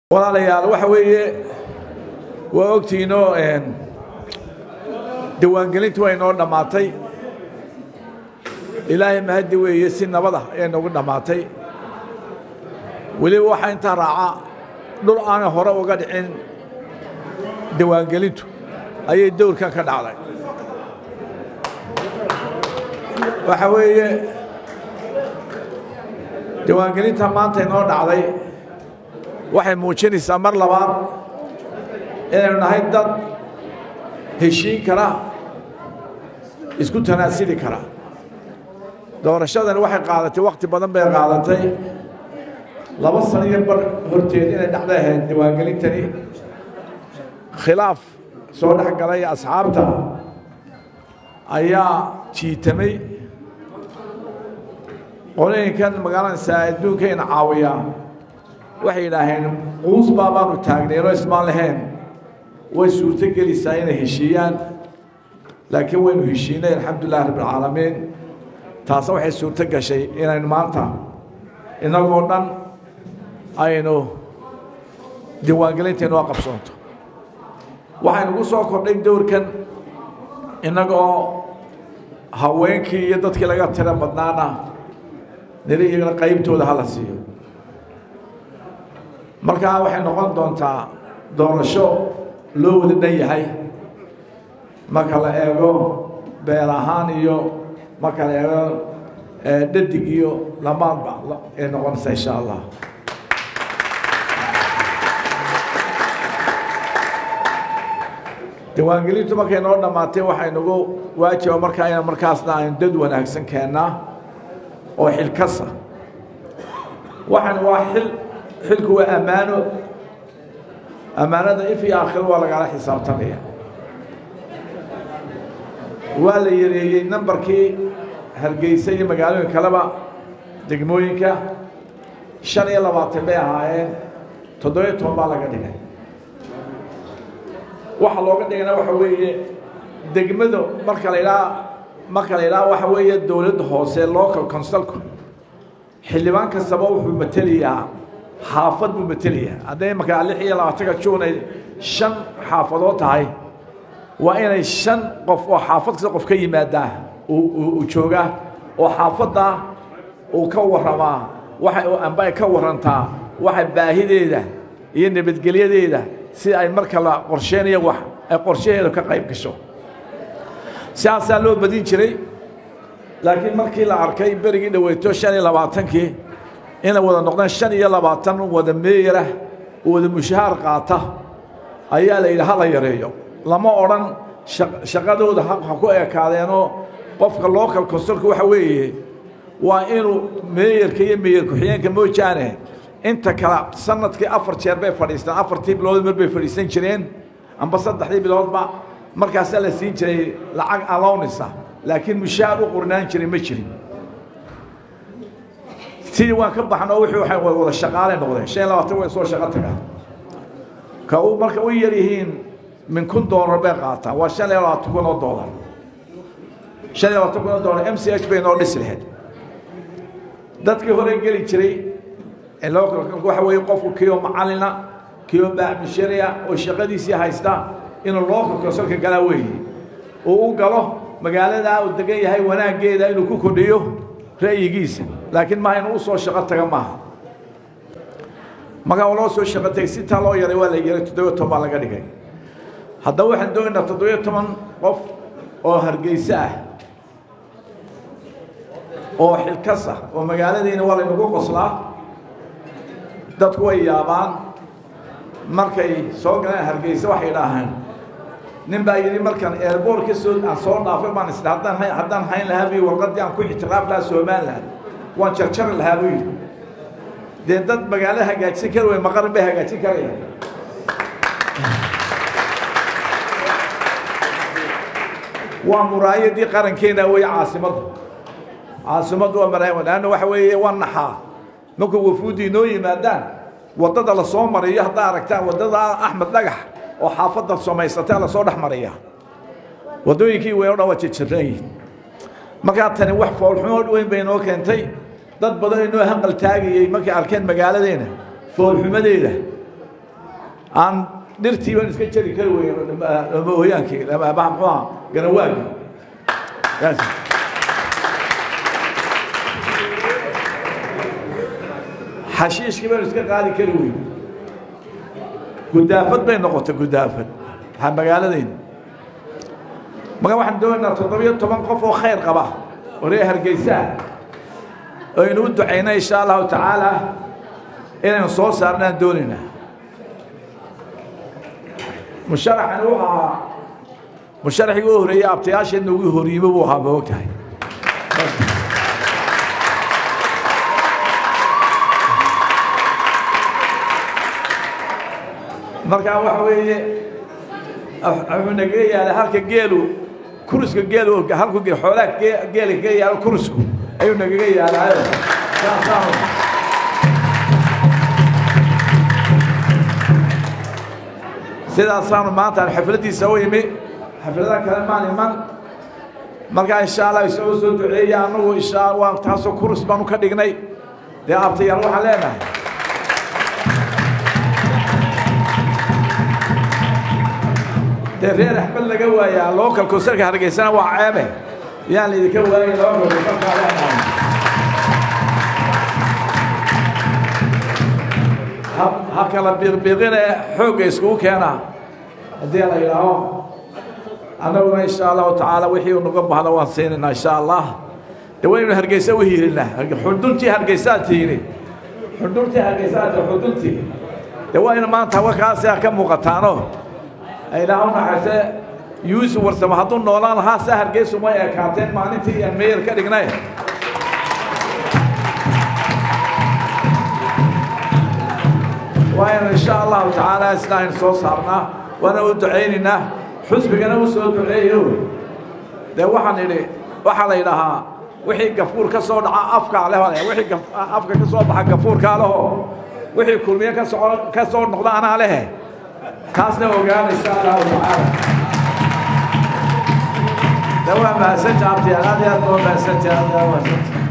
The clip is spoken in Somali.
walaalayaal waxa weeye waa ogtiinoo diiwaangelintu way noo dhammaatay ilaahay mahaddi weeye si nabada ayay noogu dhammaatay weliba waxaa intaa raaca dhul aanay hore uga dhicin diiwaangelintu ayay dowrkan ka dhacday waxa weeye diiwaangelinta maanta inoo dhacday waxay muujinaysaa mar labaad inaynu nahay dad heshiin kara isku tanaasili kara doorashadani waxay qaadatay wakhti badan bay qaadatay laba sano iyo bar horteed inay dhacda ahayd diiwaangelintani khilaaf soo dhex galay asxaabta ayaa jiitamay qolooyinkan magaalanaysaa adduunkayna caawiyaa waxay yidhaaheen quus baa baanu taagnayno ismaan lahayn way suurto gelaysaa inay heshiiyaan laakiin waynu heshiinay alxamdulilah rabbilcaalamiin taasna waxay suurto gashay inaynu maanta innagoo dhan aynu diiwaangelinteenu a qabsoonto waxaynugu soo kordhay dowrkan innagoo haweenkii iyo dadkii laga tiro badnaana niri iyagana qaybtooda hala siiyo markaa waxay noqon doontaa doorasho loo wada dhan yahay marka la eego beel ahaan iyo marka la eego dhadig iyo lamaadba ay noqonaysaa insha allah diiwaangelintu markay noo dhammaatay waxaynugu waajiba markaa ina markaasna aynu dad wanaagsan keennaa oo xilkasa waxaan waa xil xilku waa ammaano ammaanada if iyo aakhiro waa lagala xisaabtamaya waa la yareeyey nambarkii hargeysa iyo magaalooyin kaleba degmooyinka shan iyo labaatan bay ahaayeen toddobiyo toban baa laga dhigay waxa looga dhigana waxa weeye degmadu marka la idhaha marka la idhaha waxa weeye dowladda hoose local consulku xildhibaan kastaba wuxuu matelayaa xaafad buu matelayaa hadday markaa lix iyo labaatanka juun ay shan xaafadood tahay waa inay shan qof oo xaafad kasta qof ka yimaadaa uu joogaa oo xaafadda uu ka warramaa waxa amba ay ka warrantaa waxa baahideeda iyo nabadgelyadeeda si ay marka la qorsheynayo wax ay qorshaheedu ka qayb gasho sidaasaa loo badin jiray laakiin markii la arkay berigii dhaweyto shan iyo labaatankii inay wada noqdeen shan iyo labaatan wada meeyarah oo wada mushahaar qaata ayaa la yidhi hala yareeyo lama odhan shaqadooda ha ku ekaadeenoo qofka local consulka waxa weeye waa inuu meeyarka iyo meeyar ku-xigeenka moojaane inta kale sanadkii afar jeer bay fadhiistaan afartii bilood mar bay fadhiisan jireen amba saddexdii biloodba markaasaa la siin jiray lacag alownisa laakiin mushaar u qornaan jiray ma jirin sidii waan ka baxnoo wixii waxay wada shaqaalay noqdeen shan iyo labaatan way soo shaqo tagaan ka uu marka u yar yihiin min kun doolar bay qaataan waa shan iyo labaatan kun oo doolar shan iyo labaatan kun oo doolar m c h bay noo dhisi lahayd dadkii hore geli jiray waxa weeye qofku kiyo macalina kiyo baaxmishariya oo shaqadiisii haysta inuu local consulka galaa weeye uu u galo magaaladaa uu degan yahay wanaaggeeda inuu ku kordhiyo ra'yigiisa laakiin maaha inuu u soo shaqo taga maaha markaa loo soo shaqo tagay sitaa loo yaray waa la yaray toddobiyo toban baa laga dhigay haddaba waxaan doonaynaa toddobiyo toban qof oo hargeyse ah oo xilkas ah oo magaaladiina waa laynagu qoslaa dadku way yaabaan markay soo galeen hargeyse waxay idhaahaan nin baa yidhi markaan airboort ka soo aan soo dhaafay baan isdha haddaan haddaan hayn lahaa buyi warqaddii aan ku ixtiraaf lahaa somaliland waan jarjari lahaa buu yidhi dee dad magaalo hagaajin kari way maqarin bay hagaajin karayaan waa muraayadii qarankeena wey caasimaddu caasimaddu waa maraaya laanna waxa weeye waa naxaa markuu wafuuddi inoo yimaadaan waddada la soo mariyo haddaa aragtaan waddada axmed dhagax oo xaafadda samaysatee lasoo dhex mariya waddooyinkii wey o dhan waa jirjiran yihin markaa tani wax foolxumo weyn bay inoo keentay dad badan inoo hanqal taagayey markay arkeen magaaladeena foolxumadeeda aan dhirtii baan iska jari kari weyn mooyaankii muxuu aha garawaagi xashiishkii baan iska qaadi kari weyn gudaafad bay noqotay gudaafad waxaa magaaladayna marka waxaan doonaynaa toddobiyo toban qof oo khayr qaba oo reer hargeysaa aynu u ducayna insha allahu tacaala inaynu soo saarnaan doonaynaa musharaxani wuxuu ahaa musharaxigii u horeeyey abtayaasheenna ugu horyiimo buu ahaa ma og tahay markaa waxa weeye wuxuu nagaga yaalay halka geelu kuriska geelu halku xoolaha geela kaga yaalo kurisku ayuu nagaga yaalaayo saasaanu sidaasaanu maanta xafladdiisa u imi xafladaha kale maan iman markaa insha allah isagoo soo duceeya annagu insha waa taasoo kuris baanu ka dhignay dee abtayaal waxaan leenahay dee reer axmed laga waayaa local conserka hargeysana waa ceebe yaan laydinka waayay local conserka leenahay ha kala biiqbiiqine xoogga iskugu keenaa haddii la yidhaaho annaguna insha allahu tacaala wixii uu naga bahdo waan siinaynaa insha allah dee waynaynu hargeysa u hiirinaa xuduntii hargeysaa tiini xuduntii hargeysaa ti xuduntii dee waynu maanta wakaasia ka muuqataano ilaahu naxariise yuusuf warsamo hadduu noolaan lahaa saa hargeysu may ekaateen maalintii aan meyer ka dhignay waaynu insha allahu tacaala isna aynu soo saarnaa waana u ducaynaynaa xusbigana u soo duceeyo dee waxaan idhi waxaa la yidhaahaa wixii gafuur ka soo dhaca afkaa leh wixii afka ka soo baxa gafuurkaa leho wixii kulmiye ka soo ka soo noqda anaa lehe taasna ogaana insha allahu tacaala de waa mahadsantaha abtiyaal aad iyo aad baa mahadsantaha aad iyo aad mahadsantaha